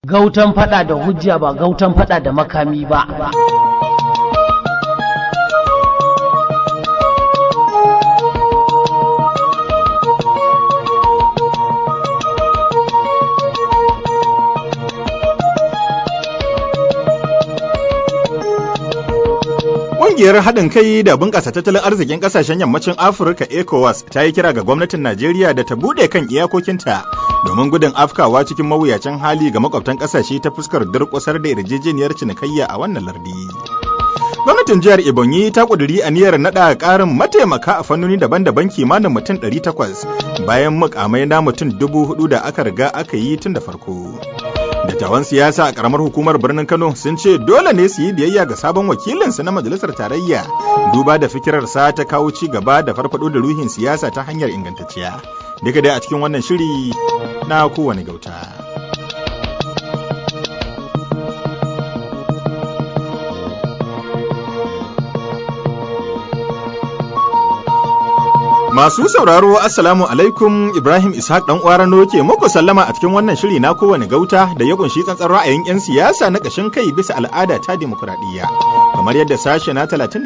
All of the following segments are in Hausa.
Gautan fada da hujja ba gautan fada da makami ba. Ƙungiyar haɗin kai da bunƙasa tattalin arzikin ƙasashen yammacin Afirka ECOWAS ta yi kira ga gwamnatin Najeriya da ta buɗe kan iyakokinta domin gudun afkawa cikin mawuyacin hali ga makwabtan ƙasashe ta fuskar durƙusar da yarjejeniyar cinikayya a wannan lardi. Gwamnatin jihar Ebonyi ta ƙuduri aniyar naɗa ƙarin mataimaka a fannoni daban-daban kimanin mutum 800 bayan mukamai na mutum dubu hudu da aka riga aka yi tun da farko. Dattawan siyasa a karamar hukumar birnin Kano sun ce dole ne su yi biyayya ga sabon wakilinsu na majalisar tarayya duba da fikirarsa ta kawo ci gaba da farfado da ruhin siyasa ta hanyar ingantacciya. Duka dai a cikin wannan shiri na kowane gauta. Masu sauraro Assalamu alaikum Ibrahim Ishaq dan Uwarano ke muku sallama a cikin wannan shiri na kowane gauta da ya kunshi tsantsar ra'ayin 'yan siyasa na ƙashin kai bisa al'ada ta dimokuraɗiyya kamar yadda sashe na 39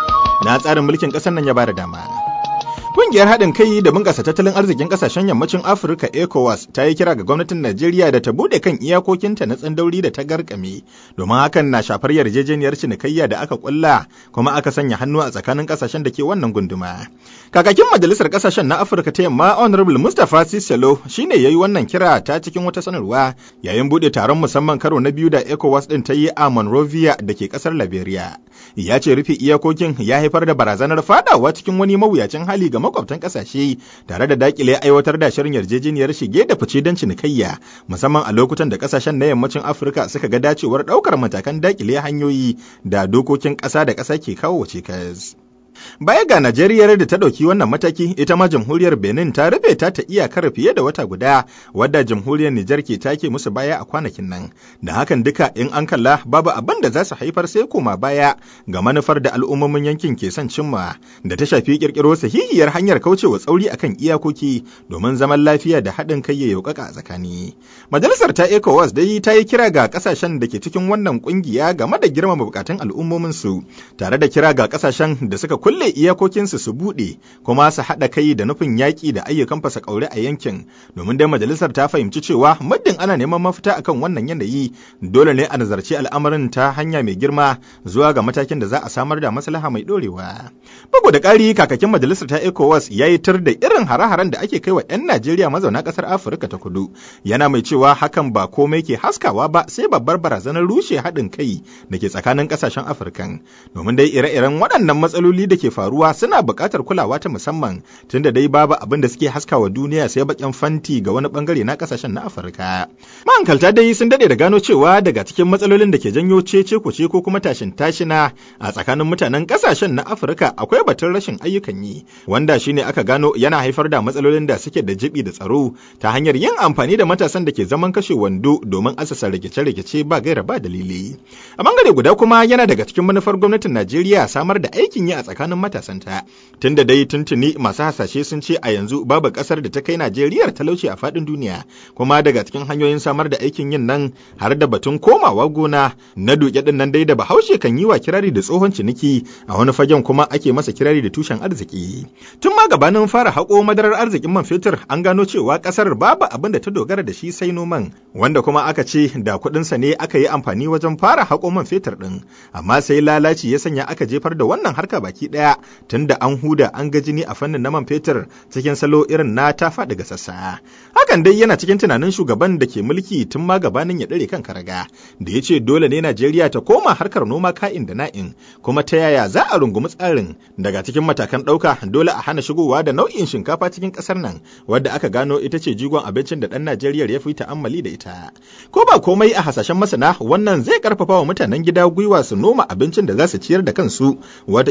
na tsarin mulkin ƙasar nan ya bada dama. Kungiyar haɗin kai da bunƙasa tattalin arzikin ƙasashen yammacin Afirka ECOWAS ta yi kira ga gwamnatin Najeriya da ta buɗe kan iyakokinta na tsandauri da ta garkame domin hakan na shafar yarjejeniyar cinikayya da aka ƙulla kuma aka sanya hannu a tsakanin ƙasashen da ke wannan gunduma. Kakakin Majalisar Ƙasashen na Afirka ta Yamma Honorable Mustapha Siselo shine yayi wannan kira ta cikin wata sanarwa yayin buɗe taron musamman karo na biyu da ECOWAS ɗin ta yi a Monrovia da ke ƙasar Liberia. Ya ce rufe iyakokin ya haifar da barazanar fadawa cikin wani mawuyacin hali ga makwabtan kasashe tare da dakile aiwatar da shirin yarjejeniyar shige da fice don cinikayya musamman a lokutan da kasashen na yammacin afirka suka ga dacewar daukar matakan dakile hanyoyi da dokokin ƙasa da ƙasa ke kawo cikas. Baya ga Najeriya da ta ɗauki wannan mataki, ita ma jamhuriyar Benin ta rufe ta ta iyakar fiye da wata guda, wadda jamhuriyar Nijar ke take musu baya a kwanakin nan. Da hakan duka in an kalla babu abin da za su haifar sai koma baya ga manufar da al'ummomin yankin ke son cimma, da ta shafi kirkiro sahihiyar hanyar kaucewa tsauri akan iyakoki domin zaman lafiya da haɗin kai ya yaukaka a tsakani. Majalisar ta ECOWAS dai ta yi kira ga ƙasashen da ke cikin wannan ƙungiya game da girmama bukatun al'ummominsu, tare da kira ga ƙasashen da suka kulle iyakokinsu su buɗe kuma su haɗa kai da nufin yaƙi da ayyukan fasa ƙaure a yankin domin dai majalisar ta fahimci cewa muddin ana neman mafita akan wannan yanayi dole ne a nazarci al'amarin ta hanya mai girma zuwa ga matakin da za a samar da maslaha mai ɗorewa. Bugu da ƙari kakakin majalisar ta ECOWAS ya yi tur da irin hare-haren da ake kai wa 'yan Najeriya mazauna ƙasar Afirka ta kudu yana mai cewa hakan ba komai ke haskawa ba sai babbar barazanar rushe haɗin kai da ke tsakanin ƙasashen Afirkan domin dai ire-iren waɗannan matsaloli da ke faruwa suna buƙatar kulawa ta musamman tunda dai babu abin da suke haskawa duniya sai bakin fanti ga wani bangare na kasashen na Afirka. Mahankalta dai sun dade da gano cewa daga cikin matsalolin da ke janyo cece kuce ko kuma tashin tashina a tsakanin mutanen kasashen na Afirka akwai batun rashin ayyukan yi wanda shine aka gano yana haifar da matsalolin da suke da jibi da tsaro ta hanyar yin amfani da matasan da ke zaman kashe wando domin asasa rikice-rikice ba gaira ba dalili. A bangare guda kuma yana daga cikin manufar gwamnatin Najeriya samar da aikin yi a tsakanin matasanta tunda dai tuntuni masu hasashe sun ce a yanzu babu kasar da ta kai Najeriya talauci a faɗin duniya kuma daga cikin hanyoyin samar da aikin yin nan har da batun komawa gona na duke din nan dai da Bahaushe kan yi wa kirari da tsohon ciniki a wani fagen kuma ake masa kirari da tushen arziki tun ma gabanin fara haƙo madarar arzikin man fetur an gano cewa kasar babu abin da ta dogara da shi sai noman wanda kuma aka ce da kuɗinsa ne aka yi amfani wajen fara haƙo man fetur ɗin amma sai lalaci ya sanya aka jefar da wannan harka baki ɗaya tunda an huda an ga jini a fannin na man fetur cikin salo irin na ta faɗi ga sassa. Hakan dai yana cikin tunanin shugaban da ke mulki tun ma gabanin ya ɗare kan karaga da ya ce dole ne Najeriya ta koma harkar noma ka'in da na'in kuma ta yaya za a rungumi tsarin daga cikin matakan ɗauka dole a hana shigowa da nau'in shinkafa cikin ƙasar nan wadda aka gano ita ce jigon abincin da ɗan Najeriya ya fi ta'ammali da ita. Ko ba komai a hasashen masana wannan zai karfafa wa mutanen gida gwiwa su noma abincin da za su ciyar da kansu wata ilma har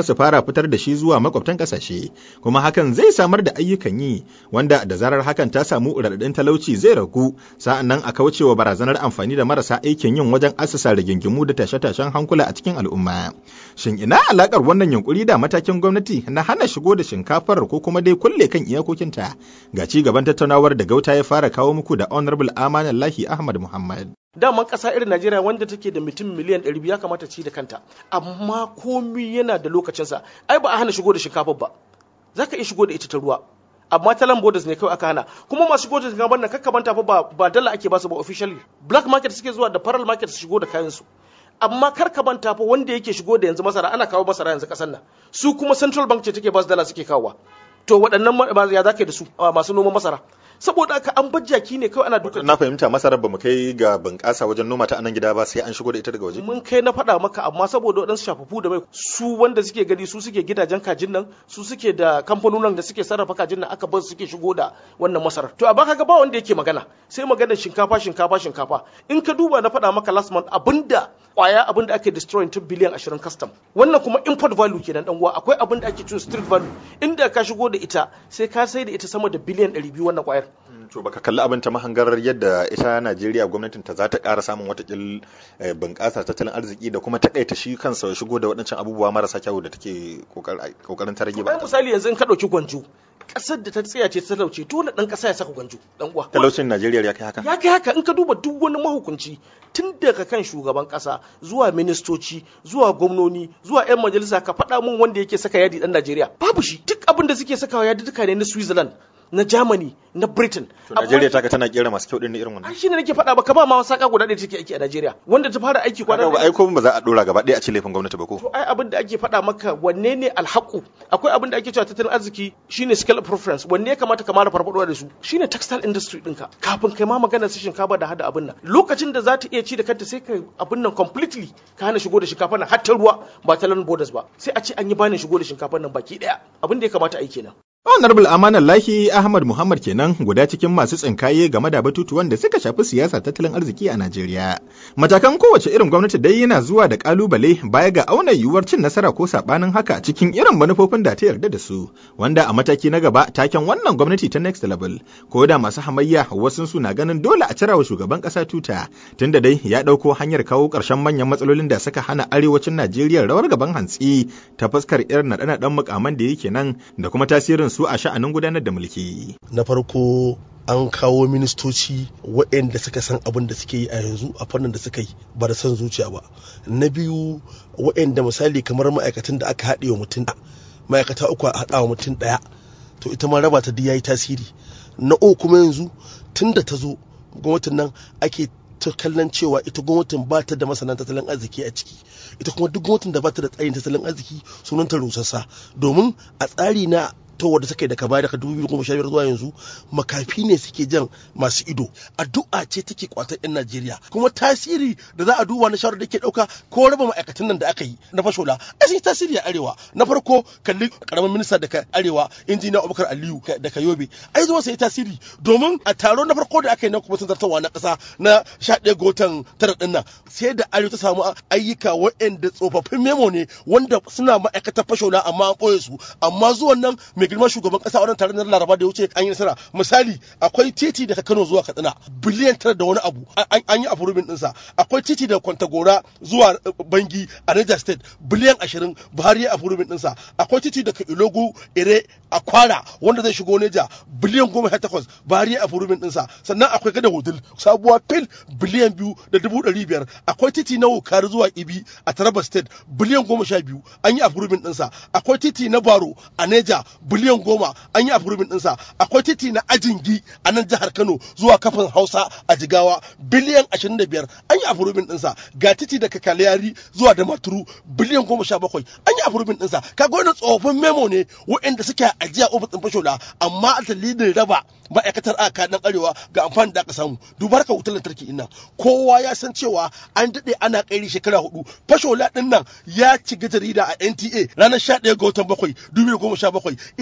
su fara fitar da shi zuwa makwabtan ƙasashe kuma hakan zai samar da ayyukan yi wanda da zarar hakan ta samu raɗaɗin talauci zai ragu sa'an nan a kaucewa barazanar amfani da marasa aikin yin wajen asasa rigingimu da tashe-tashen hankula a cikin al'umma shin ina alakar wannan yunkuri da matakin gwamnati na hana shigo da shinkafar ko kuma dai kulle kan iyakokinta ga ci gaban tattaunawar da gauta ya fara kawo muku da honorable amanallahi ahmad muhammad daman ƙasa irin Najeriya wanda take da mutum miliyan 200 ya kamata ci da kanta amma komi yana da lokacinsa ai ba a hana shigo da shinkafa ba za ka iya shigo da ita ta ruwa amma ta land borders ne kawai aka hana kuma masu shigo da shinkafa nan kakka manta fa ba ba dala ake basu ba officially black market suke zuwa da faral market su shigo da kayan su amma kar ka manta fa wanda yake shigo da yanzu masara ana kawo masara yanzu kasan nan su kuma central bank ce take basu dala suke kawowa to waɗannan ya za da su masu noman masara saboda haka an bar jaki ne kawai ana duka na fahimta masarar bamu kai ga bunƙasa wajen noma ta anan gida ba sai an shigo da ita daga waje mun kai na faɗa maka amma saboda waɗansu shafafu da mai su wanda suke gani su suke gidajen kajin nan su suke da kamfanonin da suke sarrafa kajin nan aka bar suke shigo da wannan masarar to amma kaga ba wanda yake magana sai magana shinkafa shinkafa shinkafa in ka duba na faɗa maka last month abinda kwaya abin da ake destroying tun biliyan 20 custom wannan kuma import value kenan dan uwa akwai abin da ake cewa street value inda ka shigo da ita sai ka sai da ita sama da biliyan 200 wannan kwayar to baka kalli abin ta mahangar yadda ita Najeriya gwamnatin ta za ta ƙara samun watakil bunƙasa tattalin arziki da kuma takaita shi kansa shigo da waɗancan abubuwa marasa kyau da take kokarin ta rage ba misali yanzu in ka ɗauki gwanjo ƙasar da ta tsaya ce ta talauce dole ɗan ƙasa ya saka gwanjo ɗan uwa talaucin Najeriya ya kai haka ya kai haka in ka duba duk wani mahukunci tun daga kan shugaban ƙasa zuwa ministoci zuwa gwamnoni zuwa 'yan majalisa ka faɗa mun wanda yake saka yadi ɗan Najeriya babu shi duk abin da suke sakawa yadi duka ne na Switzerland na Germany na Britain. To Najeriya ta tana kera masu kyau din irin wannan. Ai shine nake faɗa baka ba ma saka guda ɗaya take aiki a Najeriya wanda ta fara aiki kwana ba ai ko ba za a dora gaba ɗaya a ce laifin gwamnati ba ko. To ai abin da ake faɗa maka wanne ne alhaku akwai abin da ake cewa tattalin arziki shine scale preference wanne ya kamata ka mara farfadowa da su shine textile industry ɗinka kafin kai ma magana su shinkafa da hada abin nan lokacin da za ta iya ci da kanta sai kai abin nan completely ka hana shigo da shinkafa nan har ta ruwa ba ta land borders ba sai a ce an yi bani shigo da shinkafa nan baki ɗaya abin da ya kamata a yi kenan. Honorable Amanar Lahi Ahmad Muhammad kenan guda cikin masu tsinkaye game da batutuwan da suka shafi siyasa tattalin arziki a Najeriya. Matakan kowace irin gwamnati dai yana zuwa da kalubale baya ga auna yiwuwar cin nasara ko sabanin haka cikin irin manufofin da ta yarda da su, wanda a mataki na gaba taken wannan gwamnati ta next level. Ko da masu hamayya wasu su na ganin dole a cirawa shugaban kasa tuta, tunda dai ya ɗauko hanyar kawo ƙarshen manyan matsalolin da suka hana arewacin Najeriya rawar gaban hantsi ta fuskar irin naɗe-naɗen mukaman da yake nan da kuma tasirin su a sha'anin gudanar da mulki. Na farko an kawo ministoci waɗanda suka san abin da suke yi a yanzu a fannin da suka yi ba da son zuciya ba. Na biyu waɗanda misali kamar ma'aikatan da aka haɗe wa mutum ma'aikata uku a haɗa wa mutum ɗaya to ita ma raba ta ya yi tasiri. Na uku kuma yanzu tun da ta zo gwamnatin nan ake ta kallon cewa ita gwamnatin ba ta da masana tattalin arziki a ciki ita kuma duk gwamnatin da ba ta da tsarin tattalin arziki sunanta rusassa domin a tsari na ta wadda take daga baya daga 2015 zuwa yanzu makafi ne suke jan masu ido addu'a ce take kwatar yan Najeriya kuma tasiri da za a duba na shawarar da ke dauka ko raba ma'aikatan nan da aka yi na fashola a sun tasiri a arewa na farko kalli karamin minista daga arewa injiniya Abubakar Aliyu daga Yobe ai zuwa sai tasiri domin a taro na farko da aka yi na kuma zartarwa na kasa na 11 ga watan tara din nan sai da arewa ta samu ayyuka waɗanda tsofaffin memo ne wanda suna ma'aikatar fashola amma an ɓoye su amma zuwan nan mai girma shugaban kasa wannan taron na laraba da ya wuce an yi nasara misali akwai titi daga kano zuwa katsina biliyan tara da wani abu an yi afurubin dinsa akwai titi daga kwantagora zuwa bangi a niger state biliyan ashirin buhari ya afurubin dinsa akwai titi daga ilogu ire a kwara wanda zai shigo neja biliyan goma sha takwas buhari ya afurubin dinsa sannan akwai gada hudul sabuwa fil biliyan biyu da dubu ɗari biyar akwai titi na wukari zuwa ibi a taraba state biliyan goma sha biyu an yi afurubin dinsa akwai titi na baro a neja biliyan goma an yi afurubin ɗinsa akwai titi na ajingi a nan jihar kano zuwa kafin hausa a jigawa biliyan ashirin da biyar an yi afurubin ɗinsa ga titi daga kaliyari zuwa da maturu biliyan goma sha bakwai an yi afurubin ɗinsa kaga wani tsofaffin memo ne waɗanda suke ajiya ofis ɗin fashola amma a dalilin raba ma'aikatar aka dan arewa ga amfani da aka samu dubar ka wutar lantarki ina kowa ya san cewa an daɗe ana kairi shekara hudu fashola ɗin nan ya ci jarida a nta ranar 11 ga watan bakwai 2017 ita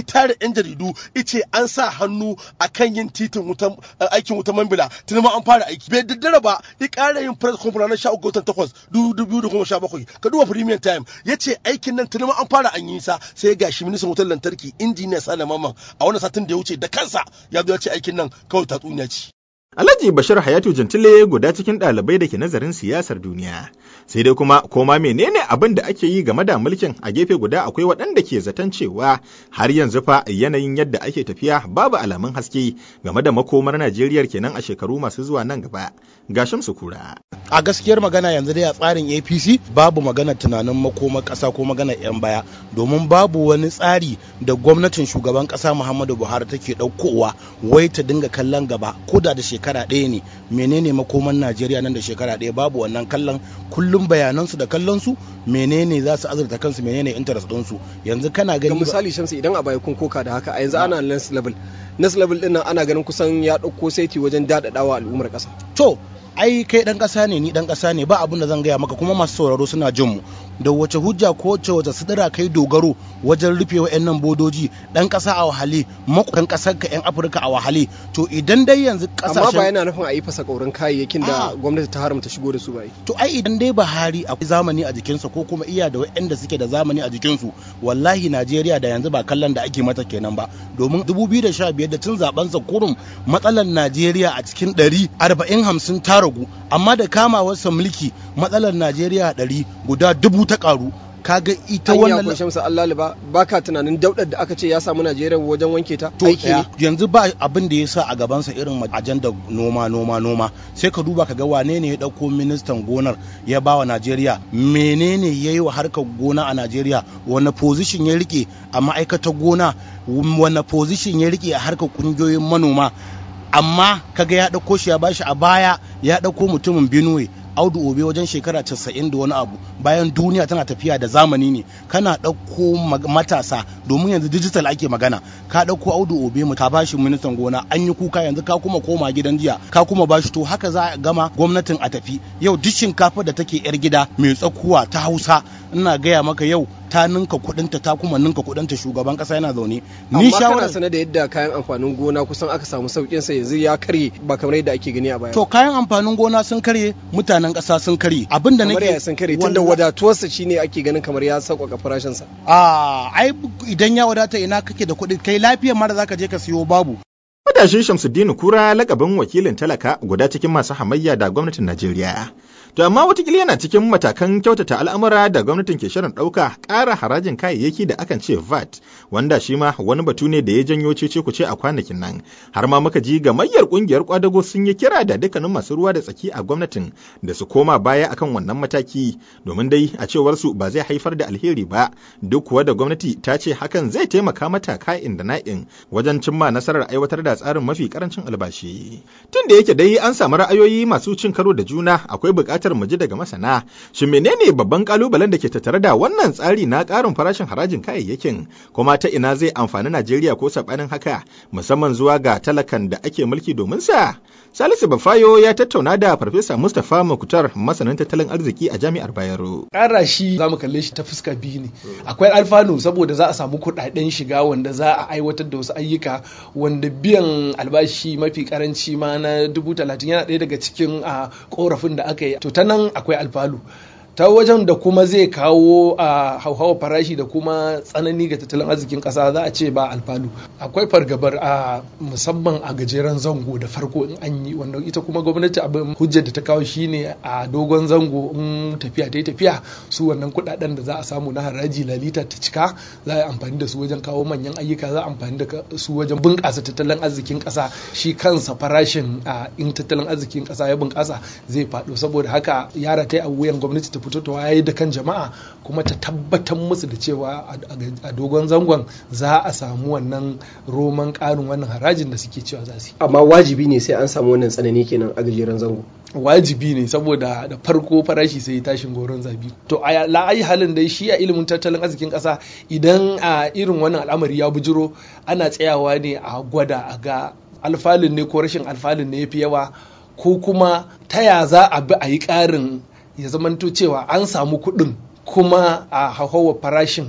tare yan jaridu ice an sa hannu akan yin titin wutan aikin wutan mambila tuni ma an fara aiki bai daddara ba ya ƙara yin press conference na 13 watan 8 2017 ka duba premium time yace aikin nan tuni ma an fara an yi sa sai gashi ministan wutar lantarki injiniya Sale Mamman a wannan satin da ya wuce da kansa ya zo ya ce aikin nan kawai tatsuniya ce Alhaji Bashir Hayatu Jantile guda cikin ɗalibai da ke nazarin siyasar duniya. Sai dai kuma koma menene abin da ake yi game da mulkin a gefe guda akwai waɗanda ke zaton cewa har yanzu fa yanayin yadda ake tafiya babu alamun haske game da makomar Najeriya kenan a shekaru masu zuwa nan gaba. Gashim su kura. A gaskiyar magana yanzu dai a tsarin APC babu magana tunanin makomar ƙasa ko magana 'yan baya domin babu wani tsari da gwamnatin shugaban ƙasa Muhammadu Buhari take ɗaukowa wai ta dinga kallon gaba ko da da shekara shekara ɗaya ne menene makoman najeriya nan da shekara ɗaya babu wannan kallon kullum bayanansu da kallonsu menene za su azurta kansu menene interest ɗinsu yanzu kana ga gani misali shamsu idan a baya kun koka da haka a yanzu ana next level next level ɗin nan ana ganin kusan ya ɗauko saiti wajen daɗaɗawa al'ummar ƙasa to ai kai dan ƙasa ne ni dan ƙasa ne ba abin da zan gaya maka kuma masu sauraro suna jin mu da wace hujja ko wace wace sidira kai dogaro wajen rufe wa'annan bodoji dan ƙasa a wahale makudan ƙasar ka yan afirka a wahale to idan dai yanzu amma ba ƙasashen yana nufin a yi fasa ƙaurin kayayyakin da Ah. gwamnati ta haramta shigo da su ba yi to ai idan dai Buhari akwai zamani a jikinsa ko kuma iya da waɗanda suke da zamani a jikinsu wallahi Najeriya da yanzu ba kallon da ake mata kenan ba domin 2015 da tun zaben sa kurum matsalar Najeriya a cikin 100 40 50 ta ragu amma da kamawarsa mulki matsalar Najeriya 100 guda dubu ta karu kaga ita anya wannan ko shamsu Allah ba baka tunanin daudar da aka ce ya samu Najeriya wajen wanke ta to aiki ne ɗaya, yanzu ba abin da ya sa a gabansa irin ajandar noma noma noma sai ka duba ka ga wane ne ya ɗauko ministan gonar ya bawa najeriya menene ya yi wa harkar gona a najeriya wani position ya rike a ma'aikatar gona wani position ya rike a harkar ƙungiyoyin manoma amma kaga ya ɗauko shi ya bashi a baya ya ɗauko mutumin benue audu obe wajen shekara 90 da wani abu bayan duniya tana tafiya da zamani ne kana ɗauko mag- matasa domin yanzu digital ake magana ka ɗauko audu obe mu ka bashi ministan gona an yi kuka yanzu ka kuma koma gidan jiya ka kuma bashi to haka za a gama gwamnatin a tafi yau duk shinkafa da take yar gida mai tsakuwa ta hausa ina gaya maka yau ta ninka kudinta ta kuma ninka kudinta shugaban kasa yana zaune ni amma kana shawarar sanar da yadda kayan amfanin gona kusan aka samu saukin sa yanzu ya karye ba kamar yadda ake gani a baya to kayan amfanin gona sun karye mutanen kasa sun karye abinda kamar nake ya sun karye tunda Wallahi- wadatuwarsa shine ake ganin kamar ya sauƙaƙa farashin sa a ai idan ya wadata ina kake da kuɗi kai lafiyar mara zaka je ka siyo babu Matashi Shamsuddin Kura lakabin wakilin talaka guda cikin masu hamayya da gwamnatin Najeriya. To amma watakila yana cikin matakan kyautata al'amura da gwamnatin ke shirin ɗauka ƙara harajin kayayyaki da akan ce VAT, wanda shi ma wani batu ne da ya janyo cece kuce a kwanakin nan. Har ma muka ji gamayyar ƙungiyar kwadago sun yi kira da dukkanin masu ruwa da tsaki a gwamnatin da su koma baya akan wannan mataki, domin dai a cewar su ba zai haifar da alheri ba, duk kuwa da gwamnati ta ce hakan zai taimaka mata ka'in da na'in wajen cimma nasarar aiwatar da tsarin mafi karancin albashi. Tun da yake dai an samu ra'ayoyi masu cin karo da juna akwai buƙatar mu ji daga masana. Shin menene babban kalubalen da ke tattare da wannan tsari na ƙarin farashin harajin kayayyakin kuma ta ina zai amfani Najeriya ko saɓanin haka musamman zuwa ga talakan da ake mulki domin sa? Salisu Bafayo ya tattauna da Farfesa Mustapha Makutar masanin tattalin arziki a Jami'ar Bayero. ƙara shi za mu kalle shi ta fuska biyu ne akwai alfanu saboda za a samu kuɗaɗen shiga wanda za a aiwatar da wasu ayyuka wanda biyan albashi mafi karanci ma na dubu talatin yana ɗaya daga cikin a ƙorafin da aka yi to ta nan akwai alfalu ta wajen da kuma zai kawo a hauhawa farashi da kuma tsanani ga tattalin arzikin kasa za a ce ba alfalu akwai fargabar a musamman a gajeren zango da farko in an yi wanda ita kuma gwamnati abin hujjar da ta kawo shine a dogon zango in tafiya ta yi tafiya su wannan kudaden da za a samu na haraji lalita ta cika za a yi amfani da su wajen kawo manyan ayyuka za a amfani da su wajen bunƙasa tattalin arzikin ƙasa shi kansa farashin a in tattalin arzikin ƙasa ya bunƙasa zai faɗo saboda haka yara ta yi a wuyan gwamnati ta fito ta waye da kan jama'a kuma ta tabbatar musu da cewa a dogon zangon za a samu wannan roman ƙarin wannan harajin da suke cewa za su yi amma wajibi ne sai an samu wannan tsanani kenan a gajeren zango wajibi ne saboda da farko farashi sai tashin goron zabi to a la'ayi halin dai shi a ilimin tattalin arzikin ƙasa idan a irin wannan al'amari ya bujiro ana tsayawa ne a gwada a ga alfalin ne ko rashin alfalin ne ya fi yawa ko kuma ta ya za a bi a yi ƙarin ya zamanto cewa an samu kuɗin kuma a hauhawar farashin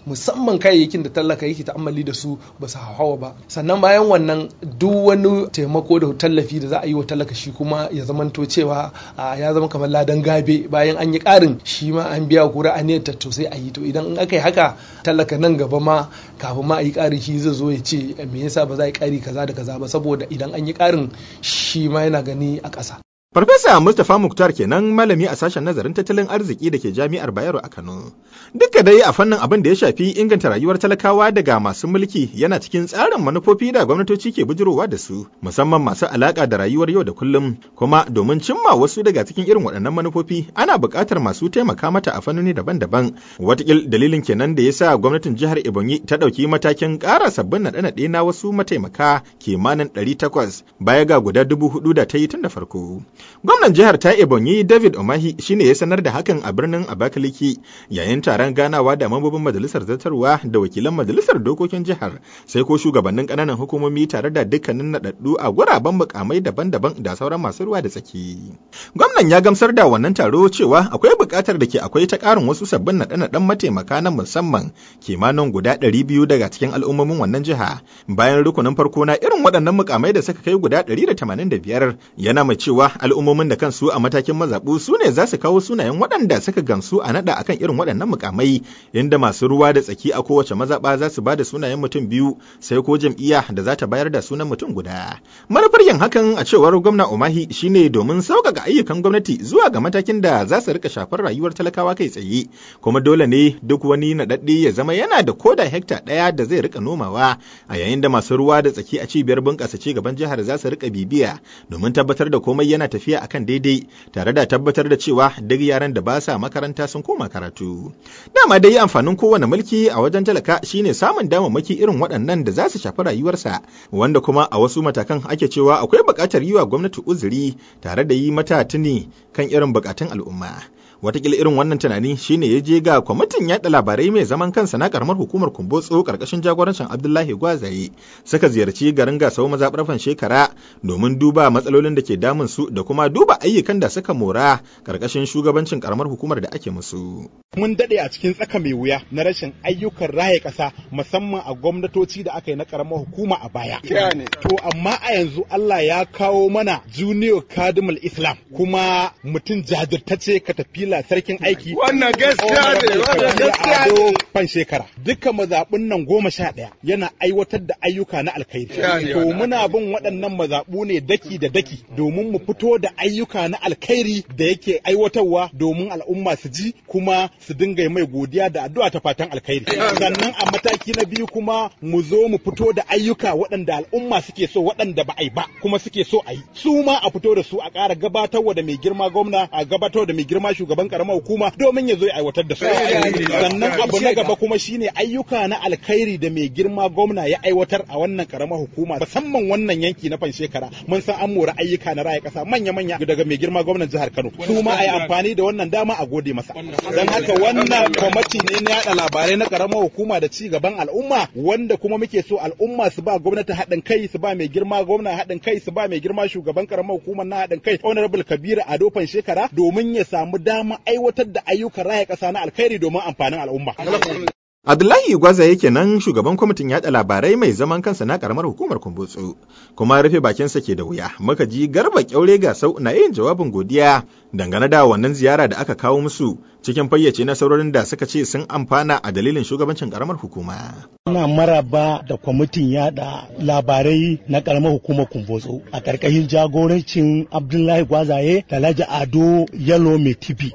musamman kayayyakin da talaka yake ta'ammali da su ba su hawa ba sannan bayan wannan duk wani taimako da tallafi da za a yi wa talaka shi kuma ya zamanto cewa ya zama kamar ladan gabe bayan an yi ƙarin shi ma an biya kura a ne to sai a yi to idan in aka yi haka talaka nan gaba ma kafin ma a yi ƙarin shi zai zo ya ce me yasa ba za a yi ƙari kaza da kaza ba saboda idan an yi ƙarin shi ma yana gani a ƙasa Farfesa Mustapha Muktar kenan malami a sashen nazarin tattalin arziki da ke jami'ar Bayero a Kano. Duka dai a fannin abin da ya shafi inganta rayuwar talakawa daga masu mulki yana cikin tsarin manufofi da gwamnatoci ke bujirowa da su, musamman masu alaka da rayuwar yau da kullum, kuma domin cimma wasu daga cikin irin waɗannan manufofi ana buƙatar masu taimaka mata a fannoni daban-daban. Watakil dalilin kenan da ya sa gwamnatin jihar Ebonyi ta ɗauki matakin ƙara sabbin naɗe-naɗe na wasu mataimaka kimanin ɗari takwas baya ga guda dubu hudu da ta yi tun da farko. Gwamnan jihar ta Ebonyi David Omahi shine ya sanar da hakan a birnin Abakaliki yayin taron ganawa da mambobin majalisar zartarwa da wakilan majalisar dokokin jihar sai ko shugabannin ƙananan hukumomi tare da dukkanin naɗaɗɗu a guraben mukamai daban-daban da sauran masu ruwa da tsaki. Gwamnan ya gamsar da wannan taro cewa akwai buƙatar da ke akwai ta ƙarin wasu sabbin naɗe-naɗen mataimaka na musamman kimanin guda ɗari biyu daga cikin al'ummomin wannan jiha bayan rukunin farko na irin waɗannan mukamai da suka kai guda ɗari da tamanin da biyar yana mai cewa al'ummomin da kansu a matakin mazaɓu su ne za su kawo sunayen waɗanda suka gamsu a naɗa akan irin waɗannan mukamai inda masu ruwa da tsaki a kowace mazaɓa za su ba da sunayen mutum biyu sai ko jam'iyya da za ta bayar da sunan mutum guda. Manufar yin hakan a cewar gwamna Umahi shine domin sauƙaƙa ayyukan gwamnati zuwa ga matakin da za su rika shafar rayuwar talakawa kai tsaye kuma dole ne duk wani naɗaɗɗe ya zama yana da koda hekta ɗaya da zai rika nomawa a yayin da masu ruwa da tsaki a cibiyar bunƙasa ci gaban jihar za su rika bibiya domin tabbatar da komai yana tafiya akan daidai tare da tabbatar da cewa duk yaran da ba sa makaranta sun koma karatu. Dama dai amfanin kowane mulki a wajen talaka shine samun damammaki irin waɗannan da za su shafi rayuwarsa wanda kuma a wasu matakan ake cewa akwai buƙatar yi wa gwamnati uzuri tare da yi mata tuni kan irin buƙatun al'umma. watakila irin wannan tunani shine ya je ga kwamitin yaɗa labarai mai zaman kansa na karamar hukumar kumbotso karkashin jagorancin abdullahi gwazaye suka ziyarci garin gasau mazaɓar shekara domin duba matsalolin da ke damun su da kuma duba ayyukan da suka mora karkashin shugabancin karamar hukumar da ake musu mun daɗe a cikin tsaka mai wuya na rashin ayyukan raye ƙasa musamman a gwamnatoci da aka yi na karamar hukuma a baya to amma a yanzu Allah ya kawo mana junior kadimul islam kuma mutum jajirtacce ka tafi Allah sarkin aiki. Wannan gaskiya ne, wannan gaskiya ne. Fan shekara. Duka mazaɓun nan goma sha ɗaya yana aiwatar da ayyuka na alkhairi. To muna bin waɗannan mazaɓu ne daki da daki domin mu fito da ayyuka na alkhairi da yake aiwatarwa domin al'umma su ji kuma su dinga mai godiya da addu'a ta fatan alkhairi. Sannan a mataki na biyu kuma mu zo mu fito da ayyuka waɗanda al'umma suke so waɗanda ba a yi ba kuma suke so a yi. Su ma a fito da su a ƙara gabatarwa da mai girma gwamna a gabatarwa da mai girma shugaban shugaban karamar hukuma domin ya zo ya aiwatar da su. Sannan abu na gaba kuma shine ayyuka na alkhairi da mai girma gwamna ya aiwatar a wannan karamar hukuma musamman wannan yanki na fan shekara mun san an mora ayyuka na raya kasa manya-manya daga mai girma gwamnan jihar Kano. Su ma a yi amfani da wannan dama a gode masa. Don haka wannan kwamati ne na yada labarai na karamar hukuma da ci gaban al'umma wanda kuma muke so al'umma su ba gwamnati haɗin kai su ba mai girma gwamna haɗin kai su ba mai girma shugaban karamar hukumar na haɗin kai honorable Kabiru Ado fan shekara domin ya samu dama aiwatar da ayyukan raya ƙasa na alkhairi domin amfanin al'umma. Abdullahi Gwaza yake nan shugaban kwamitin yaɗa labarai mai zaman kansa na karamar hukumar Kumbutsu, kuma rufe bakinsa ke da wuya. Muka ji garba kyaure gasau na yin jawabin godiya dangane da wannan ziyara da aka kawo musu cikin fayyace nasarorin da suka ce sun amfana a dalilin shugabancin karamar hukuma. Ina maraba da kwamitin yada labarai na karamar hukumar Kumbotso a ƙarƙashin jagorancin Abdullahi Gwazaye da Laji Ado Yalo Mai Tibi.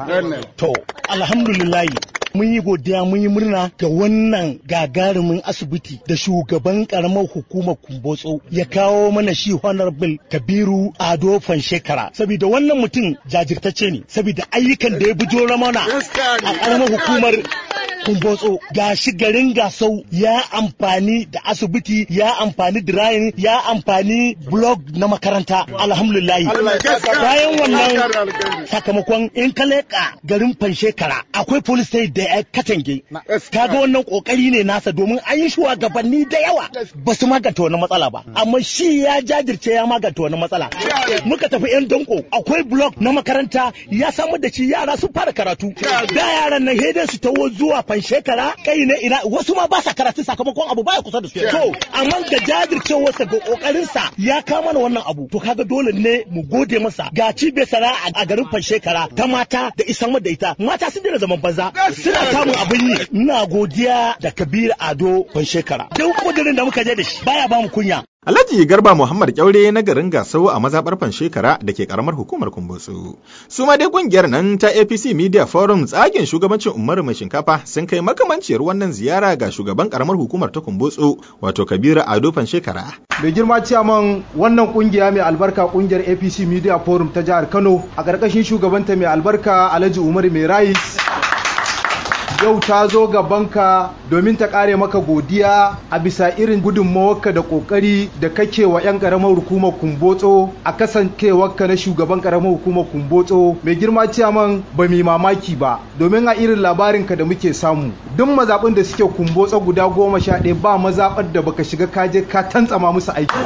To, alhamdulillahi mun yi godiya mun yi murna ga wannan gagarumin asibiti da shugaban karamar hukumar kumbotso ya kawo mana shi honorable kabiru ado shekara saboda wannan mutum jajirtacce ne saboda ayyukan da ya bijiro mana a karamar hukumar kumbotso ga shi garin gasau ya amfani da asibiti ya amfani dirayin ya amfani blog na makaranta alhamdulillahi bayan wannan sakamakon in ka leƙa garin fanshekara akwai police state da ya katange kaga wannan kokari ne nasa domin an yi shugabanni da yawa ba su maganta wani matsala ba amma shi ya jajirce ya maganta wani matsala muka tafi yan danko akwai blog na makaranta ya samar da shi yara sun fara karatu da yaran nan hede su tawo zuwa ban shekara kai ne ina wasu ma ba sa karatu sakamakon abu baya kusa da su to amma ga jajircewarsa ga kokarinsa ya kama mana wannan abu to kaga dole ne mu gode masa ga cibiyar sana'a a garin fan shekara ta mata da isan da ita mata sun daina zaman banza suna samun abin yi ina godiya da kabir ado fan shekara duk kudirin da muka je da shi baya ba mu kunya Alhaji Garba Muhammad Kyaure na garin Gasau a mazaɓar shekara da ke karamar hukumar Kumbutsu. Su ma dai kungiyar nan ta APC Media Forum tsagen shugabancin Umaru mai shinkafa sun kai makamanciyar wannan ziyara ga shugaban karamar hukumar ta Kumbutsu wato Kabiru Ado shekara. Mai girma ciyaman wannan kungiya mai albarka kungiyar APC Media Forum ta jihar Kano a ƙarƙashin shugabanta mai albarka Alhaji Umaru mai rais yau ta zo gabanka domin ta kare maka godiya a bisa irin gudunmawarka da kokari da kake wa 'yan karamar hukumar kumbotso a kasancewarka na shugaban karamar hukumar kumbotso mai girma ciyaman ba mai mamaki ba domin a irin labarinka da muke samu duk mazaɓin da suke kumbotso guda goma sha ɗaya ba mazaɓar da baka shiga kaje ka tantsama musu aiki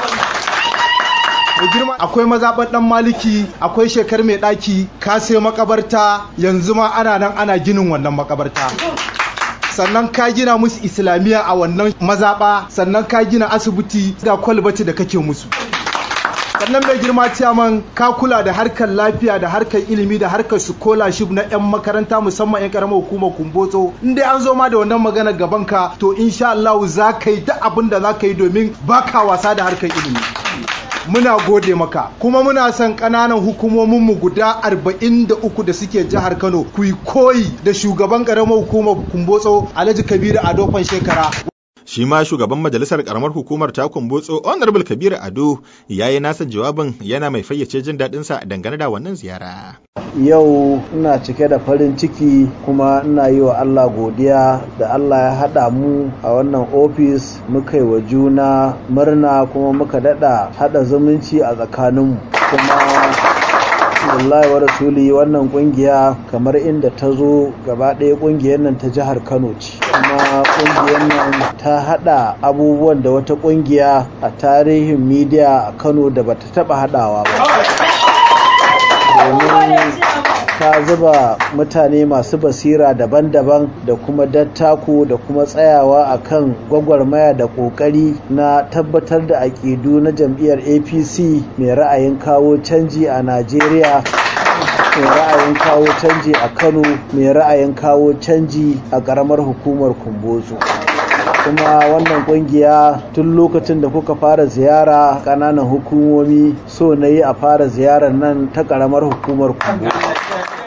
mai girma akwai mazaɓar ɗan maliki akwai shekar mai ɗaki ka sai makabarta yanzu ma ana nan ana ginin wannan makabarta sannan ka gina musu islamiyya a wannan mazaɓa sannan ka gina asibiti da kwalbati da kake musu sannan mai girma ciyaman ka kula da harkar lafiya da harkar ilimi da harkar scholarship na 'yan makaranta musamman 'yan karamar hukumar kumbotso in dai an zo ma da wannan magana gaban ka to insha Allah za ka yi duk abin da za ka yi domin baka wasa da harkar ilimi muna gode maka kuma muna son ƙananan hukumominmu guda 43 da suke jihar Kano ku yi koyi da shugaban ƙaramar hukumar Kumbotso Alhaji Kabiru Ado shekara. shi ma shugaban majalisar karamar hukumar ta kumbotso honorable kabiru ado ya yi nasa jawabin yana mai fayyace jin daɗinsa dangane da wannan ziyara yau ina cike da farin ciki kuma ina yi wa allah godiya da allah ya haɗa mu a wannan ofis muka yi wa juna murna kuma muka daɗa haɗa zumunci a tsakaninmu kuma wallahi wa rasuli wannan kungiya kamar inda ta zo gaba ɗaya kungiyar nan ta jihar kano ce kuma kungiyar nan ta hada abubuwan da wata kungiya a tarihin midiya a kano da bata taba hadawa ba domin ta zuba mutane masu basira daban-daban da kuma dattaku da kuma tsayawa a kan gwagwarmaya da ƙoƙari na tabbatar da aƙidu na jam'iyyar apc mai ra'ayin kawo canji a najeriya mai ra'ayin kawo canji a kano mai ra'ayin kawo canji a ƙaramar hukumar kumbotso kuma wannan kungiya tun lokacin da kuka fara ziyara ƙananan hukumomi so na yi a fara ziyarar nan ta ƙaramar hukumar kumbotso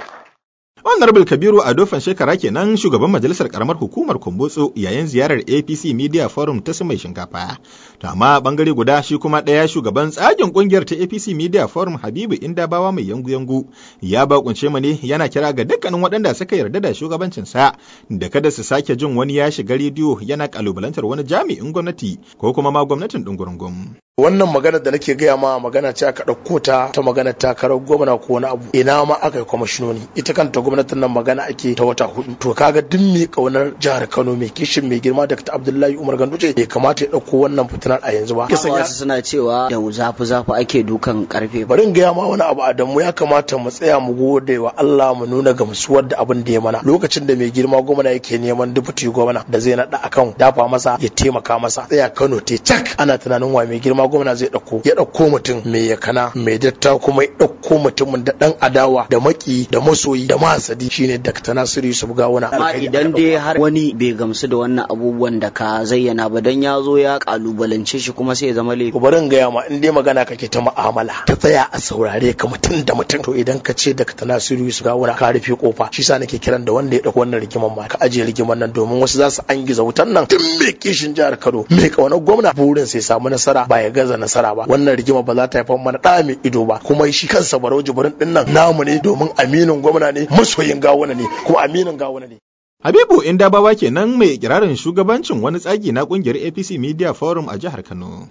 Honorable Kabiru Adofan shekara kenan shugaban majalisar karamar hukumar Kumbutsu yayin ziyarar APC Media Forum ta mai shinkafa. To amma bangare guda shi kuma ɗaya shugaban tsagin kungiyar ta APC Media Forum Habibu Indabawa mai yangu-yangu ya bakunce mu ne yana kira ga dukkanin waɗanda suka yarda da shugabancinsa da kada su sake jin wani ya shiga rediyo yana kalubalantar wani jami'in gwamnati ko kuma ma gwamnatin ɗungurungun. wannan magana da nake gaya ma magana ce aka ɗauko ta ta magana takarar gwamna ko wani abu ina ma aka yi kwamashinoni ita kanta gwamnatin nan magana ake ta wata hudu to kaga duk mai kaunar jihar Kano mai kishin mai girma Dr. Abdullahi Umar Ganduje bai kamata ya ɗauko wannan fitinar a yanzu ba wasu suna cewa da zafi zafi ake dukan karfe bari in gaya ma wani abu Adamu ya kamata mu tsaya mu gode wa Allah mu nuna gamsuwar da abin da ya mana lokacin da mai girma gwamna yake neman dubuti gwamna da zai naɗa akan dafa masa ya taimaka masa tsaya Kano te cak ana tunanin wa mai girma gwamna zai ɗauko ya ɗauko mutum mai yakana mai datta kuma ya ɗauko mutumin da ɗan adawa da maki da masoyi da mahasadi shine Dr. Nasiru Yusuf Gawuna. Amma idan dai har wani bai gamsu da wannan abubuwan da ka zayyana ba dan ya zo ya kalubalance shi kuma sai ya zama laifi. Bari in gaya ma in dai magana kake ta mu'amala ta tsaya a saurare ka mutum da mutum to idan ka ce Dr. Nasiru Yusuf Gawuna ka rufe kofa shi sa nake kiran da wanda ya ɗauko wannan rigiman ma ka ajiye rigiman nan domin wasu za su angiza wutan nan tun mai kishin jihar Kano mai kaunar gwamna burin sai samu nasara ba ya gaza nasara ba wannan rigima ba za ta haifar mana ɗa mai ido ba kuma shi kansa barau jibirin ɗin nan namu ne domin aminin gwamna ne masoyin gawuna ne kuma aminin gawuna ne Habibu Indabawa kenan mai kirarin shugabancin wani tsagi na kungiyar APC Media Forum a jihar Kano.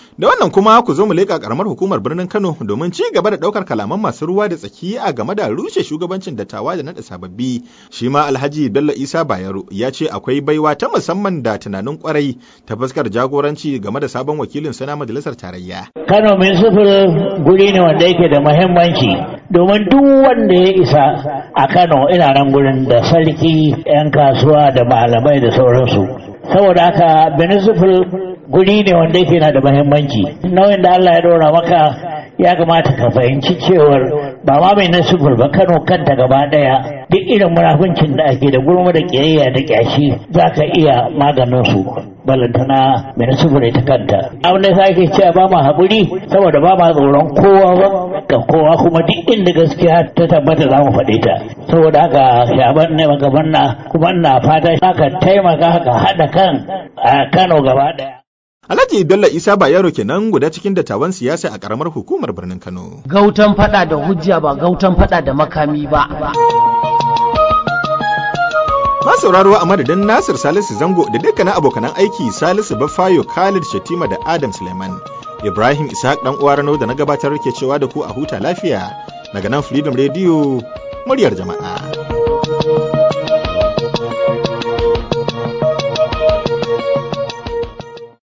Da wannan kuma ku zo mu leƙa ƙaramar hukumar birnin Kano domin ci gaba da ɗaukar kalaman masu ruwa da tsaki a game da rushe shugabancin dattawa da naɗa sababbi. Shi ma Alhaji Bello Isa Bayero ya ce akwai baiwa ta musamman da tunanin kwarai ta fuskar jagoranci game da sabon wakilin sana majalisar tarayya. Kano min sufur guri ne wanda yake da muhimmanci domin duk wanda ya isa a Kano ina nan gurin da sarki 'yan kasuwa da malamai da sauransu. Saboda haka Benisufil guri ne wanda yake na da muhimmanci. Nauyin da Allah ya dora maka ya kamata ka fahimci cewar ba ma mai nasufur ba Kano kanta gaba daya duk irin munafuncin da ake da gurma da kiyayya da kyashi za ka iya maganin su. balantana mai nasufur ita kanta abin da ake cewa ba ma haƙuri saboda ba ma tsoron kowa ba ga kowa kuma duk inda gaskiya ta tabbata za mu faɗi ta saboda haka shaban ne magaban na kuma ina fata haka taimaka haka haɗa kan a Kano gaba ɗaya. Alhaji Bello Isa Bayero kenan guda cikin dattawan siyasa a karamar hukumar birnin Kano. Gautan fada da hujja ba gautan fada da makami ba. Ma sauraro a madadin Nasir Salisu Zango da dukkanin abokanan aiki Salisu Bafayo Khalid Shatima da Adam Suleiman. Ibrahim Ishaq dan uwa Rano da na gabatar ke cewa da ku a huta lafiya daga nan Freedom Radio muryar jama'a.